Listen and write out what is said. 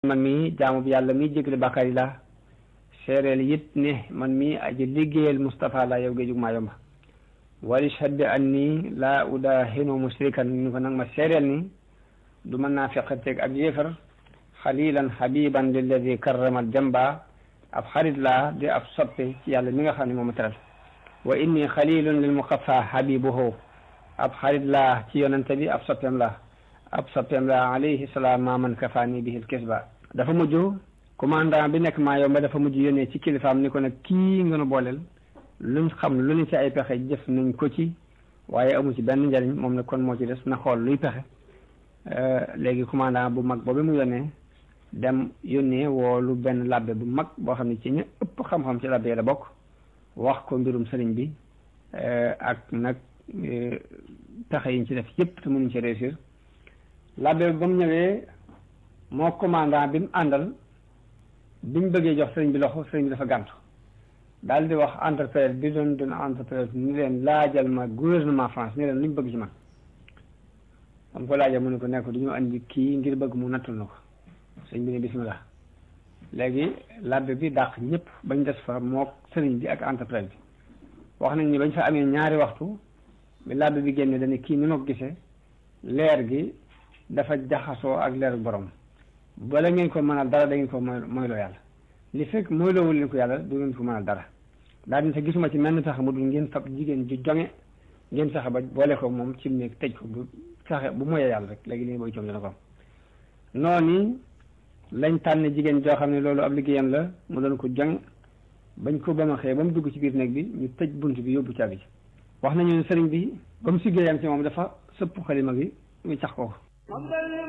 man mii jaamu bi yàlla mii jégalu bàkkaar yi laa seereel it ne man mii aji liggéeyal Moustapha laa yow géejug maa yomba wali shadde an nii laa udaahinu musrikan ni ko nag ma seereel ni du mën naa feqateeg ak yéefar xalilan habiban lilladi karramal jamba ab xarit laa di ab soppe ci yàlla mi nga xam ne moom ma teral wa inni xalilun lil muqaffa habibuhu ab xarit laa ci yonente bi ab soppeem laa ab soppeem laa alayhi salaam maa man kafaani bihil kisba dafa mujj commandant bi nekk maa yomba dafa mujj yónnee ci kilifaam ni ko nag kii nga nu booleel luñ xam lu ñu ci ay pexe jëf nañ ko ci waaye amu ci benn njariñ moom ne kon moo ci des na xool luy pexe léegi commandant bu mag boobu mu yónnee dem yónnee woolu benn labbe bu mag boo xam ne ci ñu ëpp xam-xam ci labbe la bokk wax ko mbirum sëriñ bi ak nag pexe yiñ ci def yëpp te mënuñ ci réussir labbe ba mu ñëwee moo commandant bi mu àndal biñ bëggee jox sëriñ bi loxo sëriñ bi dafa gàntu daal di wax entrepreneur bi doon doon entrepreneur ni leen laajal ma gouvernement France ni leen luñ bëgg ci man xam ko laajal mu ne ko nekk du ñu andi kii ngir bëgg mu nattul na ko sëriñ bi ne bismillah léegi labbe bi dàq ñëpp bañ des fa mook sëriñ bi ak entrepreneur bi wax nañ ni bañ fa amee ñaari waxtu bi labbe bi génne dañu kii ni ma ko gisee leer gi dafa jaxasoo ak leer borom bala ngeen ko mënal dara da ngeen ko mooy mooyloo yàlla li fekk mooyloowul leen ko yàlla du ngeen ko mënal dara daal di sa gisuma ci menn tax mu dul ngeen fab jigéen ju jonge ngeen fexe ba boole ko moom ci néeg tëj ko bu fexe bu moyee yàlla rek léegi li booy coom dana ko am noonu lañ tànn jigéen joo xam ne loolu ab liggéeyam la mu doon ko jonge bañ ko ba ma xëyee ba mu dugg ci biir néeg bi ñu tëj bunt bi yóbbu caabi ji wax nañu ne sëriñ bi ba mu siggéeyam ci moom dafa sëpp xalima gi ñu cax ko